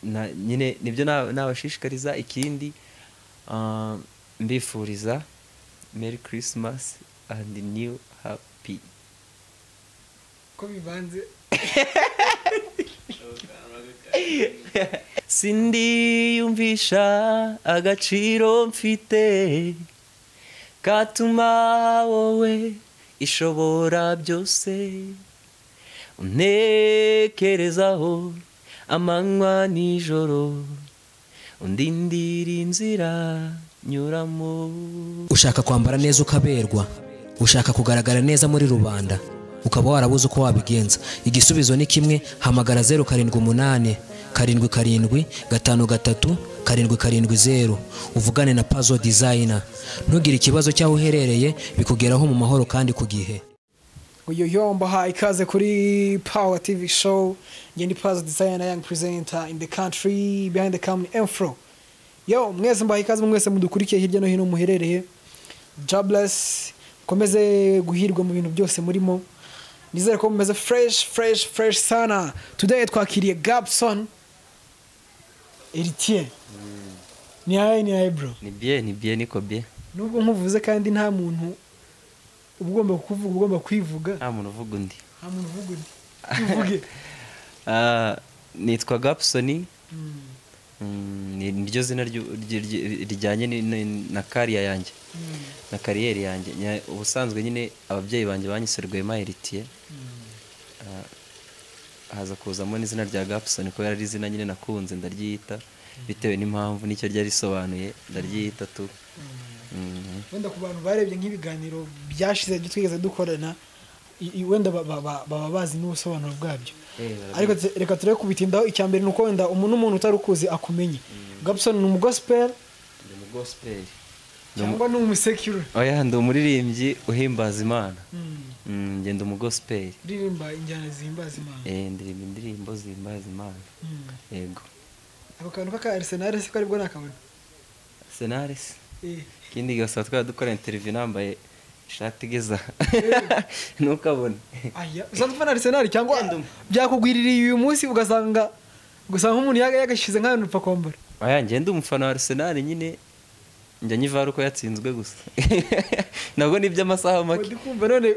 na- nyine nibyo na- nabashishikariza ikindi ah, mbifuriza merry christmas and new happy ko bivanze sindiyumvisha agaciro mfite katuma wowe ishobora byose untekerezaho amanywa nijoro undindira inzira nyuramo ushaka kwambara neza ukaberwa ushaka kugaragara neza muri rubanda ukaba warabuze uko wabigenza igisubizo ni kimwe hamagara zeru karindwi umunani karindwi karindwi gatanu gatatu karindwi karindwi zeru uvugane na pazo dizayina ntugire ikibazo cy'aho uherereye bikugeraho mu mahoro kandi ku gihe uyu yombaha ikaze kuri power tv show njye ni pazi designer young presenter in the country behind the company enfro yo mwese mbaha ikaze mwese mudukurikiye hirya no hino muherereye jobless mukomeze guhirwa mu bintu byose murimo nizere ko mumeze fresh fresh fresh sana today twakiriye gabson eritier ni haye ni haye bro ni bye ni bye niko bye nubwo nkuvuze kandi nta muntu uba ugomba kuvuga ugomba kwivuga nta muntu uvuga undi nta muntu uvuga undi uvuge Ah, nitwa gapsoni Mm, ni niryo zina ryu- ryi- ryi- rijyanye ni- ni- na kariya yanjye na kariyeri yanjye Nya- ubusanzwe nyine ababyeyi banjye banyisoreye mayiritiye haza kuzamo n'izina rya gapsoni kubera ari izina nyine nakunze ndaryita bitewe n'impamvu nicyo ryari risobanuye ndaryita tu Mhm. wenda ku bantu barebye nk'ibiganiro byashize byo twigeze dukorana i- i- wenda ba- ba- ba- baba bazi n'ubusobanuro bwabyo Eh, barabizi. ariko te- reka turebe kubitindaho icya mbere ni uko wenda umuntu n'umuntu utari ukuzi akumenye gabson ni umugosiperi Ndi mu gospel. cyangwa ni umusekiro oya ndi umuririmbyi uhimbaza imana Mm, ngenda umugosipeli uririmba injyana zihimbaza imana Eh, ndirimba indirimbo zihimbaza imana Mm. yego ako kantu k'aka arisenali siko aribwo nakabona senare se Eh. ikindi gasaba twaba dukora interiviyu nambaye ishati igeza ntukabone aya usanzwe ufana arisenali cyangwa Yenda umu- byakugwiririye uyu munsi ugasanga ugasanga nk'umuntu yaga- yagashyize nk'ahantu upfa kwambara oya ngenda umufana wa arsenal nyine njya nyivara uko yatsinzwe gusa nabwo ni iby'amasaha make ndi kumva none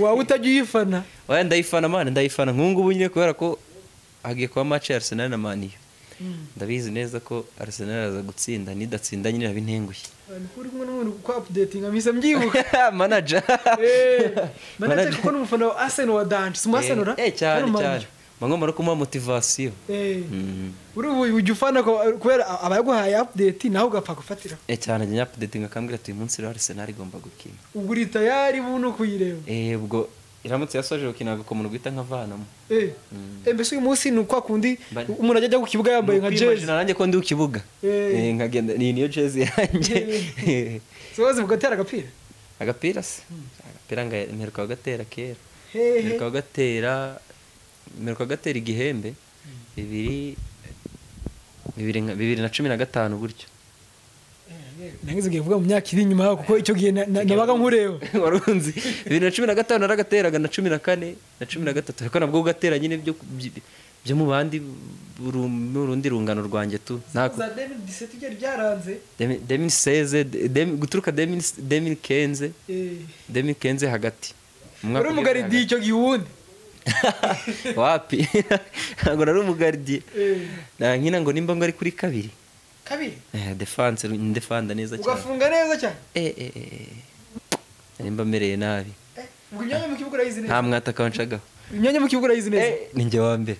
waba utajya uyifana oya ndayifana mani ndayifana nk'ubu nyine kubera ko hagiye kuba mace ya arsenal na maniyo ndabizi neza ko arsenal aza gutsinda nidatsinda nyine abintengushye ni ko uri kumwe n'umuntu uko apudetinga mpise mbyibuka manaja manager kuko ni umufana wa Arsenal wa danje si umuhasanura Eh, eh, cyane cyane bagomba no kumuha motivasiyo Mhm. uri ubu ujya ufana ko- kubera abaguhaye apudeti nawe ugapfa gufatira Eh, cyane njya nyapudetinga akambwira ati uyu munsi rero arsenal igomba gukina ubwo uri tayari ubu ni ukuyireba Eh, ubwo iramutse yasoje gukina agakomano guhita nkavanamo Eh, eh, mbese uyu munsi ni kwa kundi Bari- umuntu ajya ajya ku kibuga yambaye nka jezi Nukwimagine nanjye ko ndi ku kibuga Eh. Eh, nkagenda ni niyo jezi yanjye sobaze bugatera agapira agapira se agapira nga- mperuka kugatera kera Hehe. mperuka kugatera mperuka kugatera igihembe bibiri bibiri nka- bibiri na cumi na gatanu gutyo nangize ugiye kuvuga mu myaka iri inyuma yaho kuko icyo gihe na- na- nabaga nkureba wari unzi bibiri na cumi na gatanu naragateraga na cumi na kane na cumi na gatatu ariko nabwo ugatera nyine byo byi- byo mu bandi buru- n'urundi rungano rwanjye tu ntabwo za 2017 byari byaranze demini seze guturuka demini kenze eh, demini kenze hagati Mu mwaka wari ugeze umugaridiye icyo gihe uwundi hagati. wapi ntabwo nari umugaridiye Eh, Na- nkina ngo nimba ngo ari kuri kabiri kabiri Eh, defanse ndefanda neza cyane ugafunga neza cyane Eh, eh, eh, eh. nimba mereye nabi Eh, ubwo imyanya mu kibuga urayizi nta neza mwataka wancaga imyanya mu kibuga urayizi neza Eh, ni njye wa mbere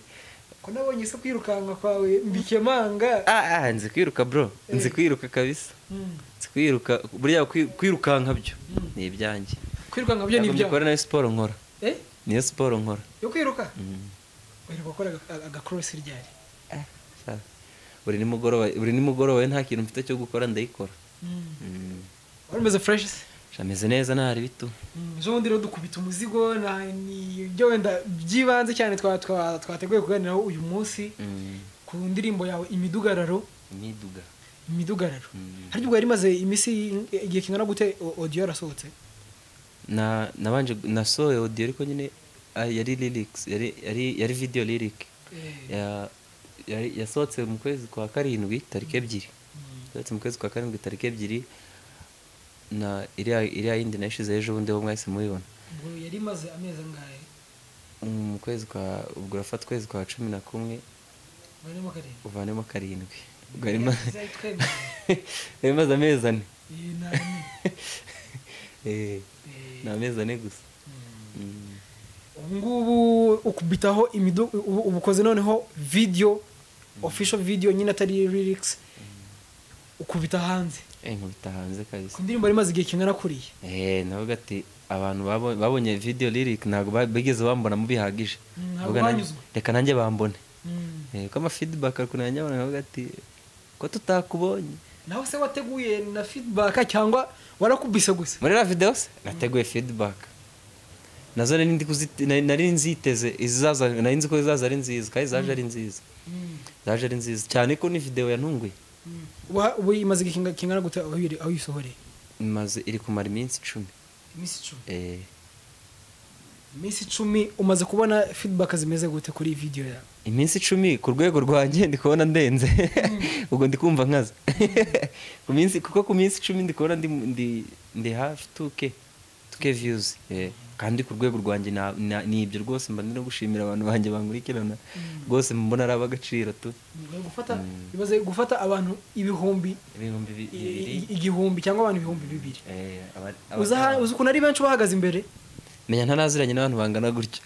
ko nabonye se kwirukanka kwawe mbikemanga Ah, ah, nzi kwiruka bro nzi kwiruka kabisa Mm. nzi kwiruka burya kwi- kwirukanka byo ni ibyanjye kwirukanka byo ni Ntabwo ibyo mbikora nayo siporo nkora Eh, niyo siporo nkora yo kwiruka Mm. uheruka gukora agakoresi ryari Ah, sha. buri nimugoroba buri nimugoroba we nta kintu mfite cyo gukora ndayikora Mm. wari umeze fureshi se Sha, meze neza ntari bitu Mm, ejo bundi rero dukubita umuzigo na- ni ibyo wenda byibanze cyane twa- twa- twateguye kuganiraho uyu munsi Mm. ku ndirimbo yawe imidugararo imiduga imidugararo Mm. harya ubwo yari imaze iminsi igihe kingana gute o- audio yarasohotse na nabanje nasohoye audio ariko nyine ah, yari lyrics yari yari yari video lyric ya yari- yasohotse mu kwezi kwa karindwi tariki ebyiri yasohotse mu kwezi kwa karindwi tariki ebyiri na iriya iriya yindi nayishyizeho ejo bundi bo mwese mubibona ubwo yari imaze amezi angahe mu kwezi kwa ubwo urafata ukwezi kwa cumi na kumwe barimo karindwi uvanemo karindwi ubwo harimo Yari twemeje. yari imaze amezi ane Iyi ni ane. Eh, Eh, ni amezi ane gusa mm. Mm. ubungubu ukubitaho imidu ubu ubu ukoze noneho video official video nyine atari lyrics ukubita hanze Eh, nkubita hanze kabisa ku ndirimbo yari imaze igihe kingana kuriya Eh, navuga ati abantu babo- babonye video lyric ntabwo ba- bigeze bambona mu bihagije Mm, ntabwo Ndavuga nanjye- banyuzwe. reka nanjye bambone Eh, ko ama feedback akunanya nyabona navuga ati ko tutakubonye nawe se wateguye na feedback cyangwa warakubise gusa muri la video se nateguye feedback nazo nari ndi kuzi- nari- nari nziteze izizaza nari nzi ko izaza ari nziza kandi zaje ari nziza zaje ari nziza cyane ko ni video yantunguye Wa- ubu imaze igihe kinga- kingana gute aho iri- aho uyisohoreye imaze iri kumara iminsi icumi iminsi icumi Eh, iminsi icumi umaze kubona feedback zimeze gute kuri iyi video yawe iminsi icumi ku rwego rwanjye ndi kubona ndenze ubwo ndi kumva nkaza ku minsi kuko ku minsi icumi ndi kubona ndi, ndi, ndi hafi tuke tuke viyuzi kandi ku rwego rwanjye na- na- ni ibyo rwose mba ndi no gushimira abantu banjye bankurikirana rwose mbona ari ab'agaciro tu Ni gufata imaze gufata abantu ibihumbi ibihumbi bi- i- bibiri i- igihumbi cyangwa abantu ibihumbi bibiri Eh, aba- aba- uzi aha- uzi ukuntu ari benshi bahagaze imbere menya ntaraziranye n'abantu bangana gutyo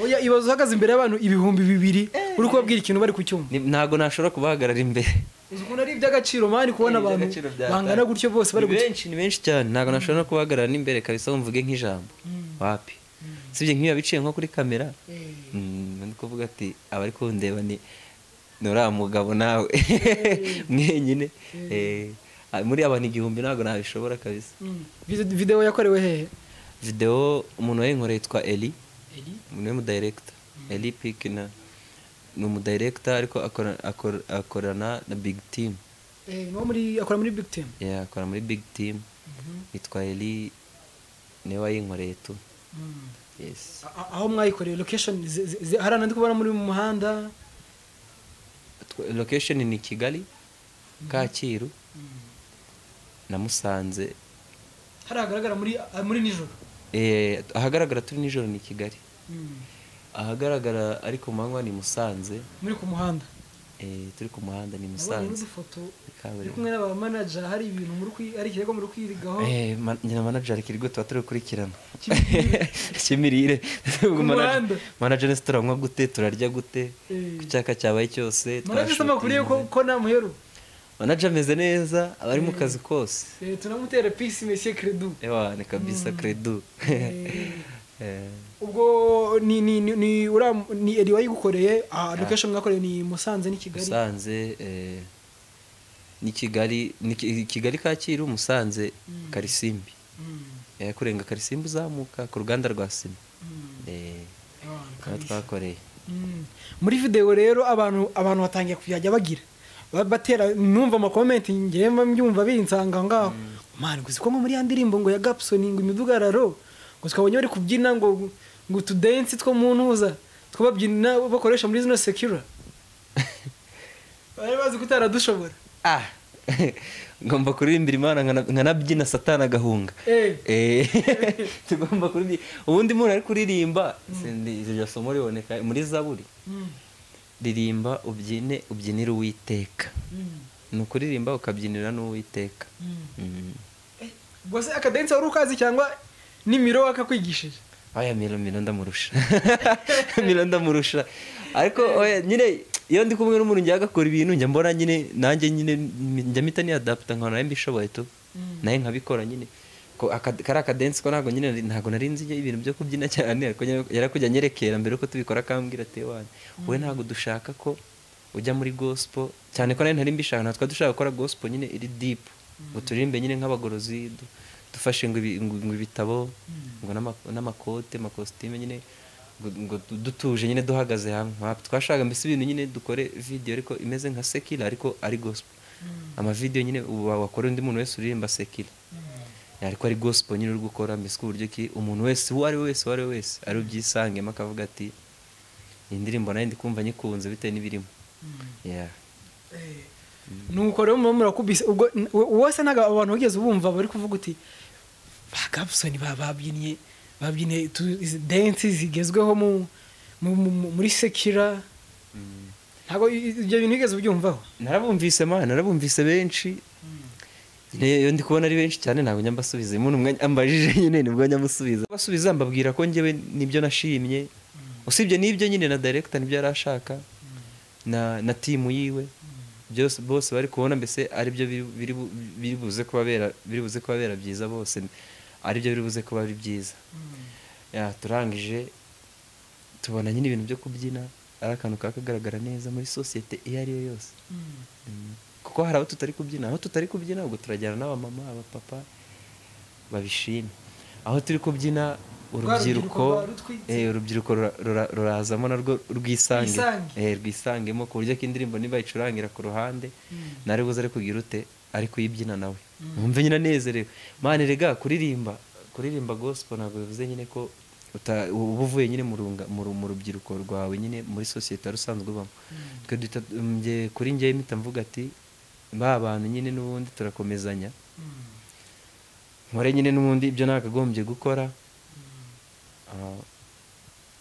oya ibaze uhagaze imbere y'abantu ibihumbi bibiri uri kubabwira ikintu bari kucyumva Ni- ntabwo nashobora kubahagarara imbere uzi ukuntu ari iby'agaciro mani kubona Eh, abantu iby'agaciro bya- bangana gutyo bose bari ni gucyo benshi ni benshi cyane ntabwo nashobora no kubahagarara n'imbere kabisa ngo mvuge nk'ijambo wapi usibye nk'iyo biciye nko kuri kamera mm, ni kuvuga ati abari kundeba ni ni uriya mugabo nawe mwenyine Eh, ah, muri abantu igihumbi ntabwo nabishobora kabisa Mm. Vide- videwo yakorewe hehe videwo umuntu wayinkoreye yitwa eli umuntu w'umudirekita eli pikina ni umudirekita ariko akora- akora- akorana na big team Eh, ni uwo muri akora muri big team Yeah, akora muri big team yitwa eli niwe wayinkoreye tu Mm. yes A- a- aho mwayikoreye location ze- ze- ze- hariya ndi kubona muri mu muhanda Tw- location ni kigali kacyiru na musanze hariya hagaragara muri ah, muri nijoro Eh, ahagaragara turi nijoro ni kigali Mm. ahagaragara ari ku manywa ni musanze muri ku muhanda Eh, turi ku muhanda ni nabonye musanze n'udufoto uri kumwe kaburimbo n'abamanaja hari ibintu muri kwi- hari ikirego muri kwigaho Eh, man- nyina manager kirgo tuba turi gukurikirana Cy'imirire. cy'imirire Ku muhanda. manager nese turanywa gute turarya gute Eh. ku cyaka cyabaye cyose murabizi twashotinze. amakuru ye ko ko ntamuheru manager ameze neza aba ari mu kazi kose Eh, tunamutera pisi mesiye kredu ewa ni kabisa credo Eh, ubwo ni ni ni ni uriya mu- ni eri wayigukoreye ah location mwakoreye ni musanze ni kigali musanze eh, ni kigali ni Ki- kigali kacyiru musanze karisimbi Mm, Eh, kurenga karisimbi uzamuka ku ruganda rwa sima mm, Eh, ewa, niho twakoreye Mm. muri videwo rero abantu abantu batangiye kujya bagira Ba- batera numva amakomenti ngewe mba mbyumva binsanga aho ngaho mani gusa ko nko muri ya ndirimbo ngo ya gapsoni ngo imidugararo ngo twabonye bari kubyina ngo ngo utudensi two mu ntuza two babyina bakoresha muri zino sekira bari bazi ko utaradushobora ah ngomba kuririmbira imana nkana- nkanabyina satani agahunga Eh. Eh, tugomba kuririmba ubundi umuntu ari kuririmba sindi- iryo somo riboneka muri zaburi Mm, ririmba ubyine ubyinire uwiteka mm, ni ukuririmba ukabyinira n'uwiteka mm. Mm. Eh, ubwo se akadensi wari ukazi cyangwa nimiro wakakwigishije aya miro miro ndamurusha miro ndamurusha ariko oya, nyine iyo ndi kumwe n'umuntu njya agakora ibintu njya mbona nyine nanjye nyine njya mpita niyadaputa nkabona nawe mbishoboye tu nawe nkabikora nyine ko aka- kari akadensi ko ntabwo nyine ntabwo nari nzi ibintu byo kubyina cyane ariko nyine yarakujya anyerekera mbere yuko tubikora akambwira ati wanyu wowe ntabwo dushaka ko ujya muri gospel cyane ko nawe ntari mbishaka ntabwo twari dushaka gukora gospel nyine iri deep ngo turirimbe nyine nk'abagorozi du- dufashe ngo ibi- ngo- ngo ibitabo ngo n'ama- n'amakote amakositime nyine ngo- ngo du- dutuje nyine duhagaze hamwe Wapi, twashaka mbese ibintu nyine dukore video ariko imeze nka sekila ariko ari gospel amavidewo nyine ubu wakora undi muntu wese uririmba sekila ariko ari gospel nyine uri gukora mbese ku buryo ki umuntu wese uwo ari we wese uwo ari we wese ari bubyisangemo akavuga ati iyi ndirimbo nayo ndi kumva nyikunze bitewe n'ibirimo Yeah. nuko rero murimo murakubise ubwo wose ntabwo abantu bageze bumva bari kuvuga uti ba gabusoni ba- babyinnye babyinnye tu- izi densi zigezweho mu- mu- mu- muri sekira ntabwo i- i- ibyo bintu bigeze ubyumvaho narabumvise ma narabumvise benshi Ne- iyo ndi kubona ari benshi cyane ntabwo njya mbasubiza iyo umuntu umwanya- ambajije nyine nibwo njya musubiza basubiza mbabwira ko njyewe nibyo nashimye usibye n'ibyo nyine na director nibyo yari ashaka na na timu yiwe byose bose bari kubona mbese aribyo biri- biri bu- biri buze kuba bera- biri buze kuba bera byiza bose aribyo biri buze kuba ari byiza Ya, turangije tubona nyine ibintu byo kubyina ari akantu kakagaragara neza muri sosiyete iyo ari yo yose Mm. kuko hari abo tutari kubyina aho tutari kubyina ubwo turajyana n'abamama abapapa babishima aho turi kubyina rubyiruko urubyiruko ruba rutwitse. eh, urubyiruko rura- rura- rurazamo narwo rwisange Rwisange. Eh, rwisangemo ku buryo ko indirimbo niba icurangira ku ruhande ntari buze ari kugira ute ari kuyibyina nawe wumve nyine anezerewe mani rega kuririmba kuririmba gospel ntabwo bivuze nyine ko uta- uba uvuye nyine mu runga- mu ru- mu rubyiruko rwawe nyine muri sosiyete rusanzwe ubamo twe duhita- mm, njye- kuri njyewe mpita mvuga ati ba bantu nyine n'ubundi turakomezanya nkore nyine n'ubundi ibyo nakagombye gukora Ah,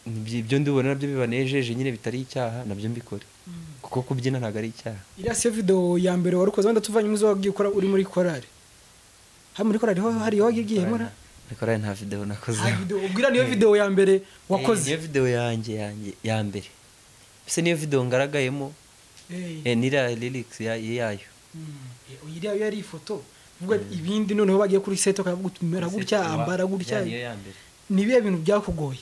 ibyo ibyo ndibona nabyo bibanejeje nyine bitari icyaha nabyo mbikore kuko kubyina ntabwo ari icyaha iriya siyo videwo ya mbere wari ukoze wenda tuvanye muzo wagiye ukora uri muri korari hari muri korari ho hari iyo wagiye ugihemura ariko rero nta videwo nakoze Hari video- ubwira niyo videwo ya mbere wakoze niyo videwo yanjye yanjye ya mbere mbese niyo videwo ngaragayemo Eh. eh, n'iriya lyrics ya- yayo iriya yo yari ifoto vuga ibindi noneho bagiye kuri seti bakavuga uti mera gutya ambara gutya niyo ya mbere ni ibihe bintu byakugoye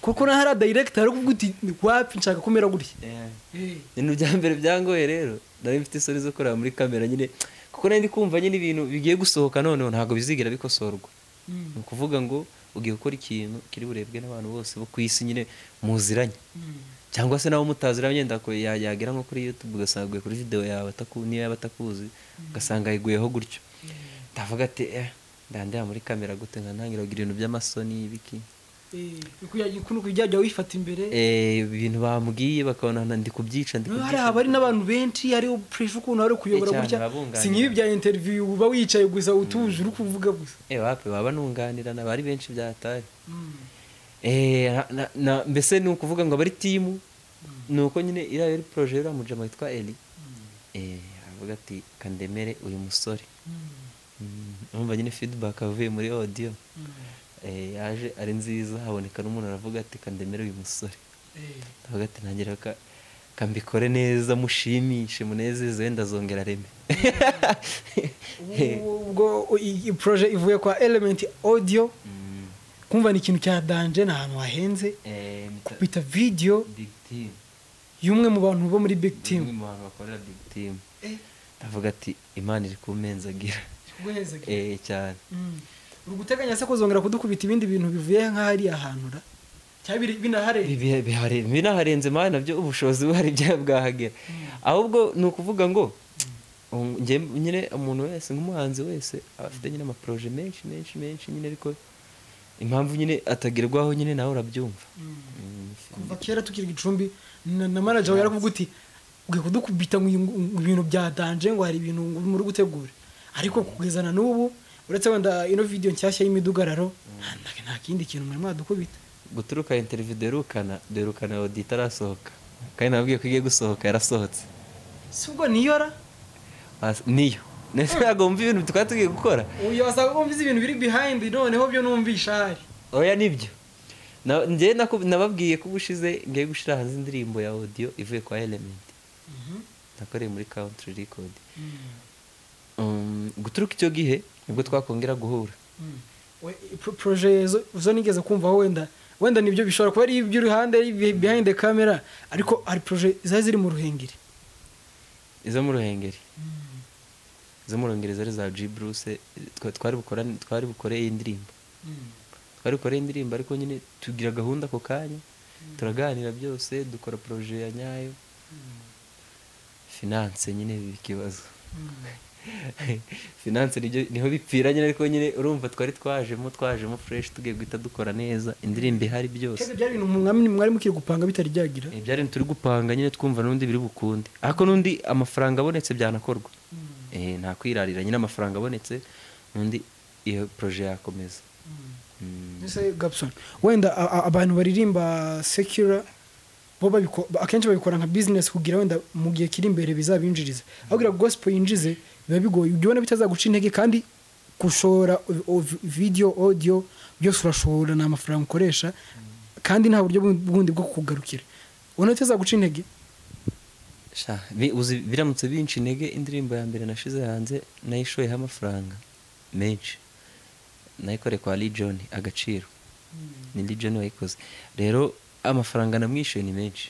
kuko na hariya dayiregita ari kuvuga uti wapi nshaka kumera gutya Eh. ibintu bya mbere byangoye rero nari mfite isoni zo kureba muri kamera nyine kuko nari ndi kumva nyine ibintu bigiye gusohoka noneho ntabwo bizigira bikosorwa ni ukuvuga ngo ugiye gukora ikintu kiri burebwe n'abantu bose bo ku isi nyine muziranye cyangwa se nawe mutaziranye wenda ko ya- yagera nko kuri youtube ugasanga aguye kuri videwo yawe ataku- niyo yaba atakuzi ugasanga ayiguyeho gutyo ndavuga ati eh ndandeba muri kamera gute nkantangira kugira ibintu by'amasoni ibiki ukuntu ujya wifata imbere Eh, ibintu bambwiye bakabona ndi kubyica ndi noneho kubyica hariya haba hari n'abantu benshi hariho puresha ukuntu hari kuyobora cyane, gutya babunganira. si nk'ibi bya interiviyu uba wicaye gusa utuje uri kuvuga gusa Eh, wapi baba nunganirana bari benshi byataye Eh, na- na- na- mbese ni ukuvuga ngo abari timu ni uko nyine iriya yari poroje y'uriya mujama witwa eli Eh, aravuga ati kandemere uyu musore Mm, urumva nyine feedback avuye muri audio Eh, yaje ari nziza haboneka n'umuntu aravuga ati kandemere uyu musore aravuga ati ntagira ka kambikore neza mushimishe munezeze ndazongera reme ubwo i- i- poroje ivuye kwa elementi odiyo kumva ni ikintu cya danje ni ahantu hahenze Eh, mita- bita videwo big team y'umwe mu bantu bo muri big team umwe mu bantu bakorera big team ndavuga ati imana iri kumenzagira eh cyane uri guteganya se kuzongera kudukubita ibindi bintu bivuye nk'ahariya hantu ra cyangwa biri- binahareba Bibi- bihare- binaharenze mani nabyo ubushobozi buhari bya bwahagera ahubwo ni ukuvuga ngo um, njye nyine umuntu wese nk'umuhanzi wese aba afite nyine amaporoje menshi menshi menshi nyine ariko impamvu nyine atagerwaho nyine nawe urabyumva Mm, kuva kera tukiri gicumbi na na manager wawe yarakuvuga uti ugiye kudukubita ngo iyi- ngo ibintu bya danje ngo hari ibintu muri gutegura ariko kugeza na n'ubu uretse wenda ino video nshyashya y'imidugararo nta- nta kindi kintu mwari mwadukubita guturuka interiviyu derukana derukana odi itarasohoka kandi nabwiye ko igiye gusohoka yarasohotse si ubwo niyo ra As- niyo ndetse ntabwo wumva ibintu twari tugiye gukora uyu wasaga wumvise ibintu biri behind noneho byo numvisha ahari oya nibyo Na- njye naku- nababwiye ko ubushize ngiye gushyira hanze indirimbo ya audio ivuye kwa element nakoreye muri country record Um, guturuka icyo gihe nibwo twakongera guhura We- pro- proje zo- zo nigeze kumvaho wenda wenda nibyo bishobora kuba ari iby'uruhande ari ibi- behind the camera ariko hari proje zari ziri mu ruhengeri izo mu ruhengeri izo mu ruhengeri zari za G Bruce twa- twari bukora twari bukore iyi ndirimbo twari bukore iyi ndirimbo ariko nyine tugira gahunda ako kanya turaganira byose dukora proje ya nyayo finance nyine biba ikibazo finanse nibyo- niho bipfira nyine ariko nyine urumva twari twajemo twajemo fureshi tugiye guhita dukora neza indirimbo ihari byose Kega byari ibintu mwami- mwari mukiri gupanga bitari byagira Eh, byari ibintu turi gupanga nyine twumva n'undi biri bukunde ariko n'undi amafaranga abonetse byanakorwa Eh, nta kwirarira nyine amafaranga abonetse n'undi iyo poroje yakomeza Mm. Ese Gabson wenda a- a- abantu baririmba secular bo babiko- ba- akenshi babikora nka business kugira wenda mu gihe kiri imbere bizabinjiriza aho kugira gospel yinjize biba bigoye ujya ubona bitazaguca intege kandi gushora o- o- video audio byose urashora ni amafaranga ukoresha kandi nta buryo bu- bundi bwo kukugarukira ubona bitazaguca intege Sha, bi- uzi biramutse binshi intege indirimbo ya mbere nashize hanze nayishoyeho amafaranga menshi nayikore kwa Legion agaciro ni Legion wayikoze rero amafaranga namwishyuye ni menshi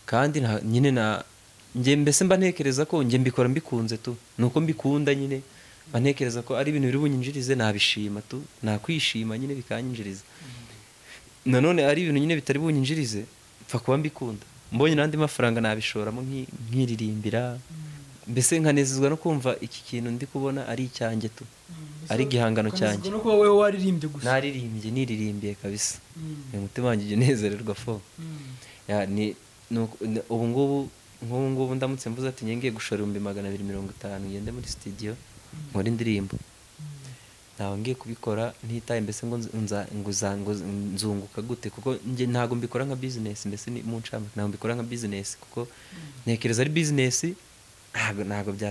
kandi nta- nyine na njye mbese mba ntekereza ko njye mbikora mbikunze tu nuko mbikunda nyine mba ntekereza ko ari ibintu biri bunyinjirize nabishima tu nakwishima nyine bikanyinjiriza nanone ari ibintu nyine bitari bunyinjirize mfa kuba mbikunda mbonye n'andi mafaranga nabishoramo nki- nkiririmbira mbese nkanezezwa no kumva iki kintu ndi kubona ari icyanjye tu ari igihangano cyanjye no kuba wowe waririmbye gusa naririmbye niririmbiye kabisa uyu mutima wanjye ujya unezererwa fo Ya, ni- nuko- ni- ubu ngubu nk'ubu ngubu ndamutse mvuze ati njye ngiye gushora ibihumbi magana abiri mirongo itanu ngende muri sitidiyo nkore indirimbo ntawe ngiye kubikora ntitaye mbese ngo nz- nza- ngo za- ngo z- nzunguka gute kuko njye ntabwo mbikora nka bizinesi mbese ni mu ncamake ntabwo mbikora nka bizinesi kuko ntekereza ari bizinesi ntabwo ntabwo bya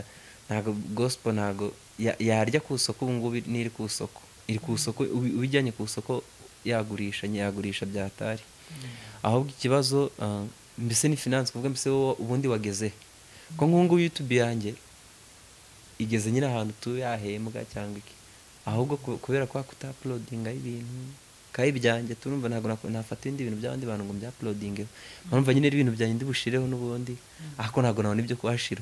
ntabwo gospel ntabwo ya- yarya ku isoko ubu ngubu n'iri ku isoko iri ku isoko ubi- ubijyanye ku isoko yagurisha nyagurisha byatari ahubwo ikibazo ah, mbese ni finance kuvuga mbese wowe ubundi wageze ko nk'ubungubu yutube yanjye igeze nyine ahantu tuba yahembwa cyangwa iki ahubwo ku- kubera kwa kutapulodingaho ibintu kayi byanjye turumva ntabwo nak- nafata ibindi bintu by'abandi bantu ngo mbyapulodingeho mpamvu nyine ari ibintu byanjye ndibushireho n'ubundi ariko ntabwo nabona ibyo kuhashira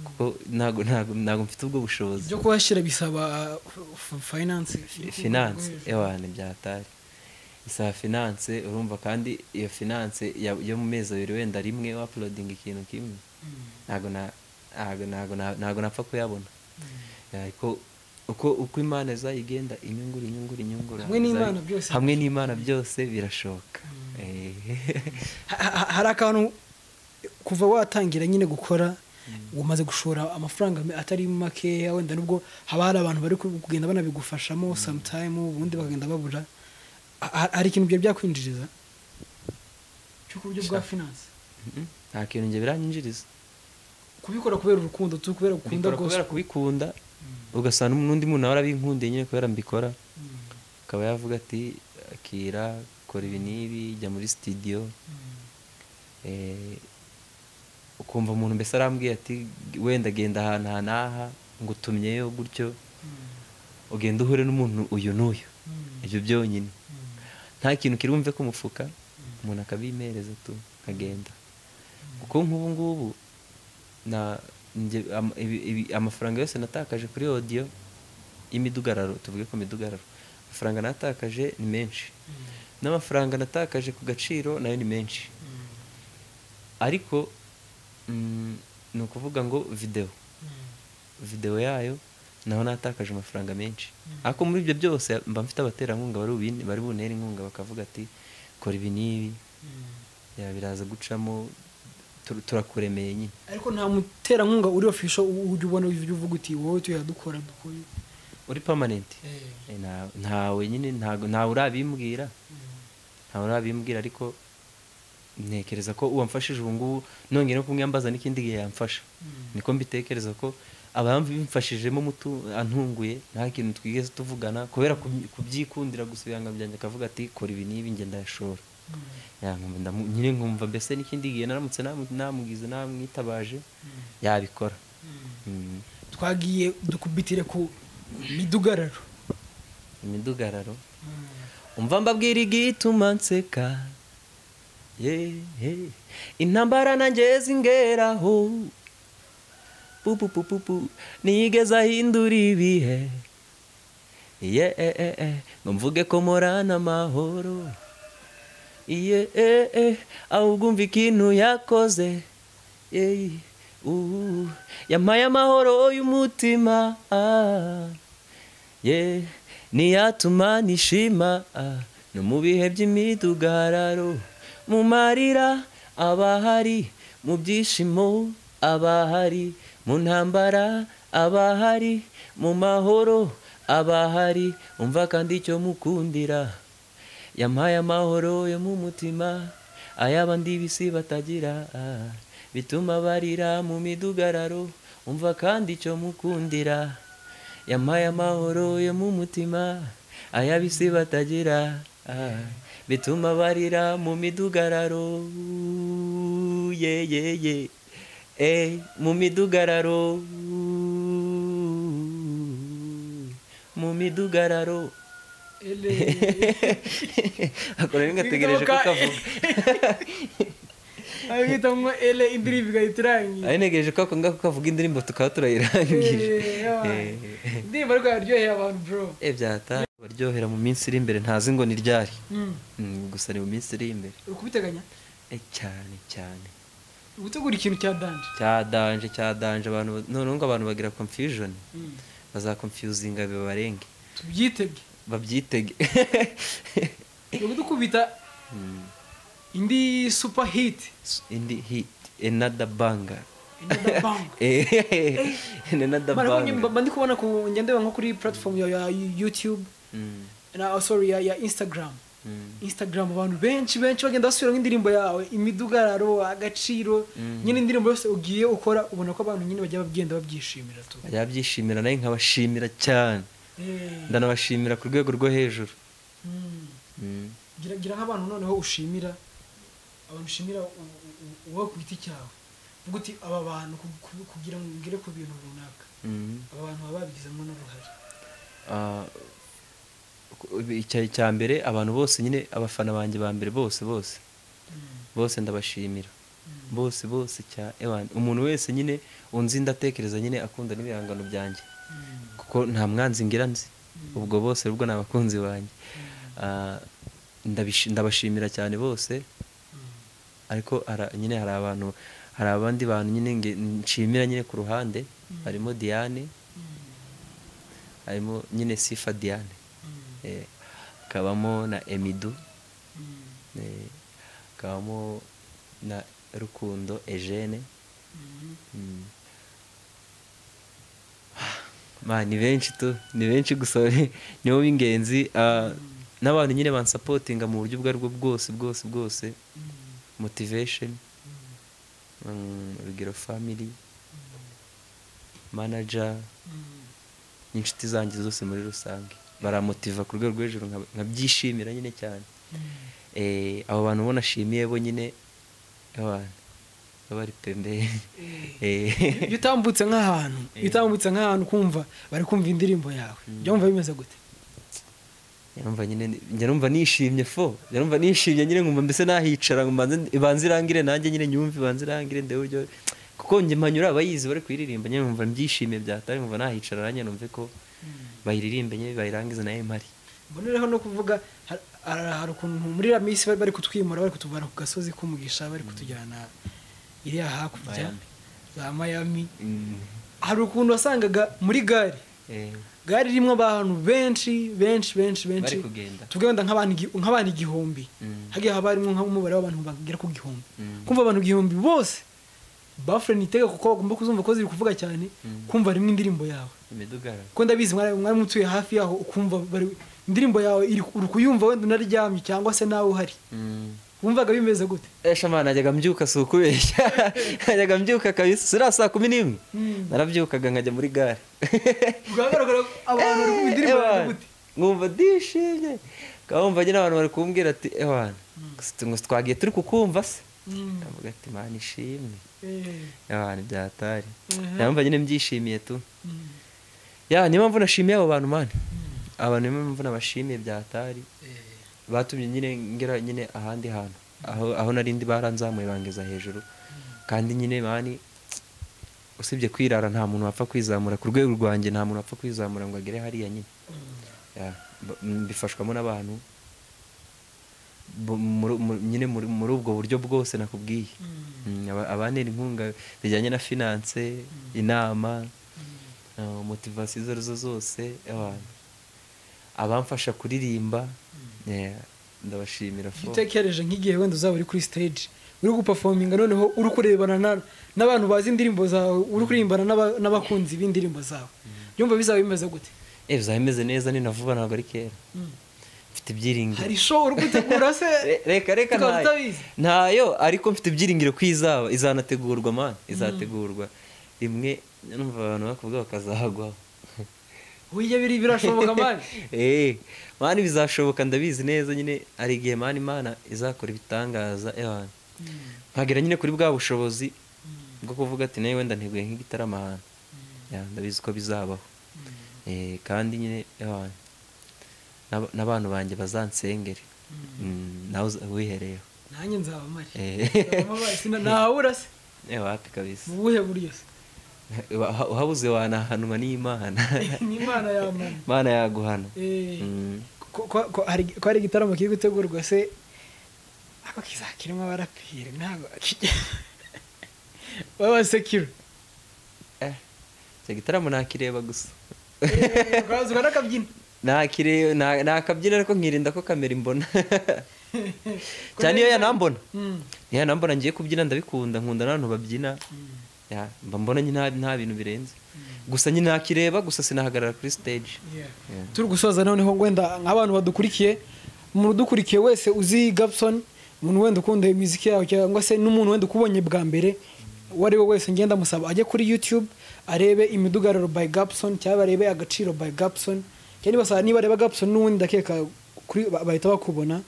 kuko ntabwo ntabwo ntabwo mfite ubwo bushobozi byo kuhashyira bisaba uh, f- finance finance ewana byatari isaba finance urumva kandi iyo finance ya- yo mu mezi abiri wenda rimwe wapulodinga ikintu kimwe ntabwo na ntabwo ntabwo na- ntabwo napfa kuyabona ariko uko uko imana izayigenda inyungura inyungura inyungura Hamwe n'Imana izayi- byose. hamwe n'imana byose birashoboka Eh. Ha- ha- hari akantu kuva watangira nyine gukora umaze gushora amafaranga me- atari makeya wenda nubwo haba hari abantu bari kugenda banabigufashamo sometime ubundi bakagenda babura Ha- ha- hari ikintu byari byakwinjiriza cyo ku buryo bwa finance Mhm. nta kintu njye biranyinjiriza kubikora kubera urukundo tu kubera gukunda mbikora kubera gospel kubikunda ugasanga n'undi muntu nawe arabinkundiye nyine kubera mbikora akaba yavuga ati akira kora ibi n'ibi jya muri sitidiyo ukumva umuntu mbese arambwiye ati wenda genda ahantu aha n'aha ngo utumyeyo gutyo ugenda uhure n'umuntu uyu n'uyu ibyo byonyine nta kintu kirumve ku mufuka umuntu akabimereza tu akagenda kuko nk'ubu ngubu na njye- am- ibi- ibi- amafaranga yose natakaje kuri odiyo y'imidugararo tuvuge ko midugararo amafaranga natakaje ni menshi n'amafaranga natakaje ku gaciro nayo ni menshi ariko mm, ni ukuvuga ngo videwo videwo yayo naho natakaje amafaranga menshi ariko muri ibyo byose mba mfite abaterankunga bari bubin- bari buntere inkunga bakavuga ati kora ibi n'ibi ya, biraza gucamo tur- turakuremeye nyine ariko nta muterankunga uri ofisho ujya ubona ujya uvuga uti wowe tuyadukora dukore uri permanent Eh, nta- ntawe nyine ntago- ntawe urabimbwira ntawe urabimbwira ariko ntekereza ko uwamfashije ubu ngubu nongeye no kumwiyambaza n'ikindi gihe yamfasha niko mbitekereza ko abamfashijemo mutu antunguye nta kintu twigeze tuvugana kubera kuby- kubyikundira gusa ibihanga byanjye akavuga ati kora ibi n'ibi njye ndayashora Ya, nkumva ndamu- nyine nkumva mbese n'ikindi gihe naramutse namu- namugize namwitabaje yabikora Mm. twagiye dukubitire ku midugararo imidugararo umva mbabwira igituma nseka ye ye. intambara nanjye zingeraho pupupupupu nigeze ahindura ibihe ye e e e ngo mvuge ko morana amahoro ye e e ahubwo umva ikintu yakoze ye Uh, yampaye amahoro y'umutima ah, yeah, niyatuma nishima ah, no mu bihe by'imidugararo mu marira abahari mu byishimo abahari mu ntambara abahari mu mahoro abahari umva kandi icyo mukundira yampaye amahoro yo mu mutima ay'abandi bisi batagira ah, bituma barira mu midugararo umva kandi icyo mukundira yampaye amahoro yo mu mutima ay'abisi batagira ah, bituma barira mu midugararo ye ye ye eh, mu midugararo mu midugararo akora bigategereje ko kavuga abitamwo ele indirimbo igahita irangiye ari ntegereje ko ako ngako kavuga indirimbo tukaba turayirangije indirimbo ariko yaryoheye abantu bro Eh, byahata baryohera mu minsi iri imbere ntazi ngo ni ryari Mm, gusa ni mu minsi iri imbere uri kubiteganya Eh, cyane cyane uri gutegura ikintu cya danje cya danje cya danje abantu ba- noneho ngo abantu bagira confusion bazakonfuzinga bibarenge tubyitege babyitege uri kudukubita indi super hit indi hit another banger another bang Eh, another Mara banger mba ndi kubona ku njya ndeba nko kuri platform ya, ya YouTube Mm, na oh, sorry ya, ya Instagram. mm. Instagram abantu benshi benshi bagenda basubira nk'indirimbo yawe imidugararo agaciro nyine indirimbo yose ugiye ukora ubona ko abantu nyine bajya bagenda babyishimira tu. bajya babyishimira nawe nkabashimira cyane Eh, ndanabashimira ku rwego rwo hejuru mm. Mm. Gira gira nk'abantu noneho ushimira abantu ushimira u- u- u- uwo ku giti cyawe. Vuga uti aba bantu ku- ku- kugira ngo ngere ku bintu runaka. Mm. Aba bantu baba babigizemo n'uruhare. Ah, ku- icya cya mbere abantu bose nyine abafana banjye ba mbere bose bose bose ndabashimira bose bose cya ewan umuntu wese nyine unzi ndatekereza nyine akunda n'ibihangano byanjye Mm. kuko nta mwanzi ngira nzi ubwo bose ubwo ni abakunzi banjye Ah, ndabishi- ndabashimira cyane bose ariko hara- nyine hari abantu hari abandi bantu nyine nge- nshimira nyine ku ruhande harimo diane harimo nyine sifa diane Eh, hakabamo na emidu eh, hakabamo na rukundo ejene Mm. Ma, ni benshi tu ni benshi gusa ni- nibo b'ingenzi ah, n'abantu nyine bansapotinga mu buryo ubwo aribwo bwose bwose bwose motivation mm, urugero family manager n'inshuti zanjye zose muri rusange baramotiva ku rwego rwo hejuru nka- nkabyishimira nyine cyane Eh, abo bantu ubona ashimiye bo nyine abantu bari pembeni Eh. iyo utambutse nk'ahantu iyo utambutse nk'ahantu ukumva bari kumva indirimbo yawe byumva bimeze gute Nyarumva nyine njya numva nishimye fo njya numva nishimye nyine nkumva mbese nahicara ngo mbanze- ibanze irangire nanjye nyine nyumve ibanze irangire ndewe uryo kuko njye mpanyura abayizi bari kuyiririmba nyine nkumva mbyishimiye byatari nkumva nahicara nanjye numve ko bayiririmbe nyine bayirangize nayo mpari mbonereho no kuvuga har- har- hari ukuntu muri iriya minsi bari bari kutwimura bari kutuvana ku gasozi k'umugisha bari kutujyana iriya hakurya Miami. za mayami hari ukuntu wasangaga muri gare Eh, gare irimo abantu benshi benshi benshi benshi Bari kugenda. tugenda nk'abantu igi- nk'abantu igihumbi Mm. hagiye haba harimo nk'umubare w'abantu bagera ku gihumbi Mm. kumva abantu igihumbi bose bafure nitega kuko bagomba kuzumva ko ziri kuvuga cyane kumva rimwe indirimbo yawe imidugararo kuko ndabizi mwari mwari mutuye hafi yaho ukumva bari- indirimbo yawe iri uri kuyumva wenda unaryamye cyangwa se nawe uhari Mm. wumvaga bimeze gute esha mwana najyaga mbyuka si ukubeshya najyaga mbyuka kabisa siriya saa kumi n'imwe Mm. narabyukaga nkajya muri gare bwagaragara ko abantu bari kumva indirimbo Ewana, yawe gute nkumva ndishimye nkabumva nyine abantu bari kumbwira ati ewana gusa tu- gusa twagiye turi kukumva se Mm, ndavuga ati mana ishimwe eh, ewana byatari Mhm. nabumva nyine mbyishimiye tu mm, ya niyo mpamvu nashimiye abo bantu mani abantu niyo mpamvu nabashimiye byatari eh, batumye nyine ngera nyine ahandi hantu aho aho narindi baranzamuye bangeza hejuru kandi nyine mani usibye kwirara nta muntu wapfa kwizamura ku rwego rwanjye nta muntu wapfa kwizamura ngo agere hariya nyine mm. Ya, mba- m- mbifashwamo n'abantu bu- muri- mu- nyine muri muri ubwo buryo bwose nakubwiye Mm, aba- abantera inkunga bijyanye na finance inama motivasiyo izo arizo zose abantu abamfasha kuririmba yeah, ndabashimira fo- utekereje nk'igihe wenda uzaba uri kuri stage uri gupafominga noneho uri kurebana na- n'abantu bazi indirimbo zawe uri kuririmbana n'aba- n'abakunzi b'indirimbo zawe byumva bizaba bimeze gute Eh, bizaba bimeze neza ni na vuba ntabwo ari kera mfite ibyiringiro hari show uri gutegura se Re- reka reka tukaba ntayo tutabizi ntayo ariko mfite ibyiringiro ko izaba izanategurwa man izategurwa rimwe numva abantu bakubwa bakazahagwaho wige biri birashoboka mani eh mani bizashoboka ndabizi neza nyine hari igihe mani imana izakora ibitangaza ewana nkagera nyine kuri bwa bushobozi bwo kuvuga ati nawe wenda ntiguye nk'igitaramo ahantu Ya, ndabizi ko bizabaho Eh, kandi nyine ewana n'ab- n'abantu banjye bazansengere Mm, nawe uza- wihereyeho nanjye nzaba mari Eh. Nzaba mari, sina- ntahabura se Eh, wapi kabisa mu buhe buryo se Uha- uhabuze wanahanwa n'imana ni imana ya mani imana yaguhana Eh, Mm. ko- ko- ko hari ko hari igitaramo kiri gutegurwa se ako kizakirimo abaraperi ntabwo baba sekiro Eh, icyo gitaramo nakireba gusa ukazwa n'akabyina nakire na- nakabyina ariko nkirinda ko kamera imbona cyane iyo yanambona Mm. iyo yanambona ngiye kubyina ndabikunda nkunda n'abantu babyina Ya, mba mbona nyine nta- nta bintu birenze gusa nyine nakireba gusa sinahagarara kuri stage Yeah. turi gusoza noneho wenda nk'abantu badukurikiye umuntu udukurikiye wese uzi gabson umuntu wenda ukunda imiziki yawe cyangwa se n'umuntu wenda ukubonye bwa mbere uwo ari we wese ngenda amusaba ajye kuri youtube arebe imidugararo by gabson cyangwa arebe agaciro by gabson cyangwa niba niba areba gabson n'ubundi ndakeka kuri- bahita bakubona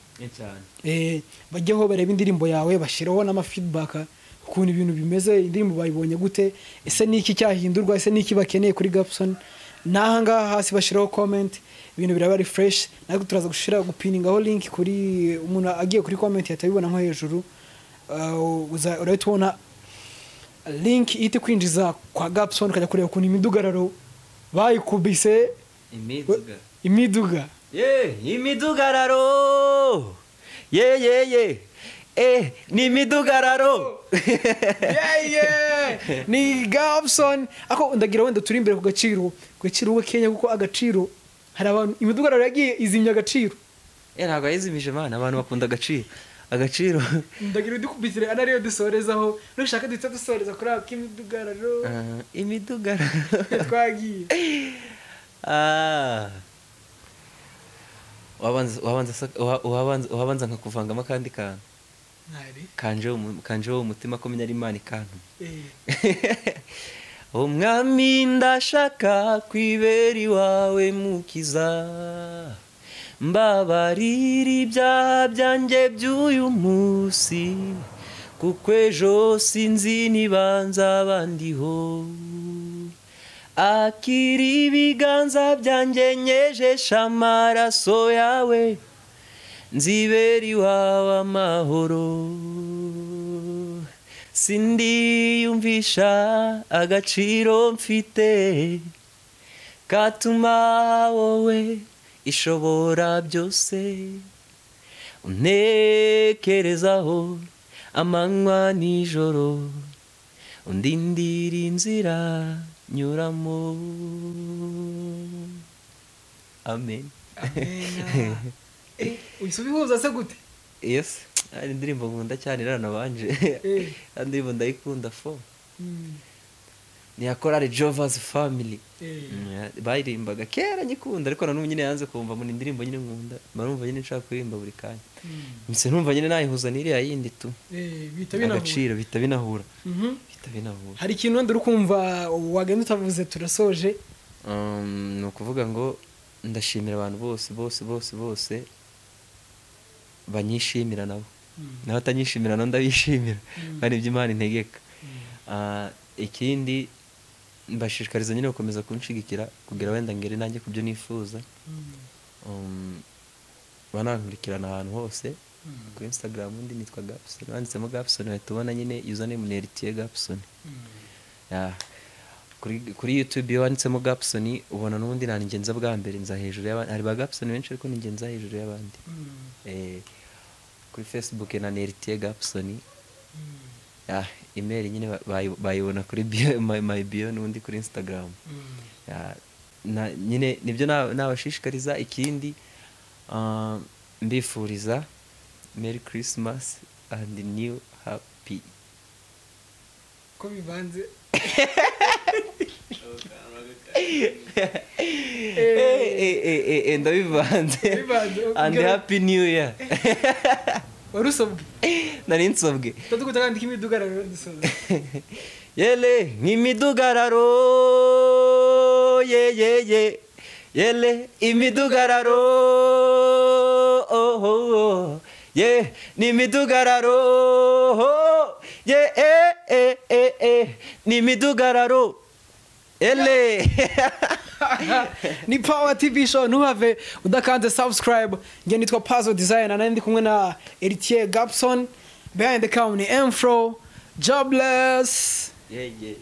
Eh, bajyeho bareba indirimbo yawe bashyiraho n'amafeedback ukuntu ibintu bimeze indirimbo bayibonye gute ese ni iki cyahindurwa ese ni iki bakeneye kuri gapson n'aha ngaha hasi bashyiraho comment ibintu biraba ari fresh natwe turaza gushyira gupiningaho link kuri umuntu agiye kuri comment yahita abibona nko hejuru Uh, uza- urahita ubona link ihita ikwinjiza kwa gapson ukajya kureba ukuntu imidugararo bayikubise imiduga imiduga ye imidugararo ye ye ye eh ni imidugararo yeah, yeah. ni Gabson ako ndagira wenda turi imbere ku gaciro ku gaciro we Kenya kuko agaciro hari abantu imidugararo yagiye izimya agaciro Eh, ntabwo yayizimije imana abantu bakunda agaciro agaciro ndagira udukubitire ana ariyo dusorezaho nushaka duhita dusoreza kuri ako k'imidugararo Ah, imidugararo twagiye Ah. Wabanza- wabanza sa- uha- uhabanza- uhabanza nkakuvangamo akandi kantu mwari kanje umu- kanje wo umutima ko menya ari imana ikantu eh umwami ndashaka kwibera iwawe mukiza mbabarira ibyaha byanjye by'uyu munsi kuko ejo sinzi nibanza bandiho akiri ibiganza byanjye nyejesha amaraso yawe nzibera iwawe amahoro sindiyumvisha agaciro mfite katuma wowe ishobora byose untekerezaho amanywa n'ijoro undindira inzira nyuramo amen amenya eh uhise ubihuza se gute yes ari indirimbo nkunda cyane iranabanje Eh. ari indirimbo ndayikunda fo Mm, ni iya korali jovazi family eh Mm, baririmbaga kera nyikunda ariko nanubu nyine yanze kumva mu indirimbo nyine nkunda mba numva nyine nshaka kuririmba buri kanya mm, mbese numva nyine nayihuza n'iriya yindi tu eh bihita binahura agaciro bihita binahura Mhm. bihita binahura hari ikintu wenda uri kumva wagenda utavuze turasoje Um, ni ukuvuga ngo ndashimira abantu bose bose bose bose banyishimira nabo Mm. n'abatanyishimira nabo ndabishimira Mm. kandi ibyo imana integeka Ah, ikindi mbashishikariza nyine gukomeza kunshigikira kugira wenda ngere nanjye ku byo nifuza Mm. Um, banankurikirana ahantu hose kuri instagram undi nitwa gapson wanditsemo gapson wahita ubona nyine username ni eritiye gapson Ya. kuri kuri youtube iyo wanditsemo gapson ubona n'ubundi nta ngenza bwa mbere nza hejuru y'abandi hari ba gapson benshi ariko ni ngenza hejuru y'abandi Eh, kuri facebook na neritiye gapsoni Ah, email nyine ba- bayi- bayibona kuri bio my, my bio n'ubundi kuri instagram Ah, na, nyine nibyo na- nabashishikariza ikindi ah, mbifuriza merry christmas and new happy ko bibanze Eh, eh, eh, eh, eh, ndabivanze Bivanze, and ubwira- happy new year wari usobwe nari nsobwe tutatu kutagandika imidugararo dusoza yele imidugararo yeyeye yele imidugararo oho oh. ye ni imidugararo ho. ye e e e e ni imidugararo ele ni power tv show ntubave udakanze subscribe njye nitwa puzzle designer nari ndi kumwe na eritier gapson behind the camera ni emfro jobless yeye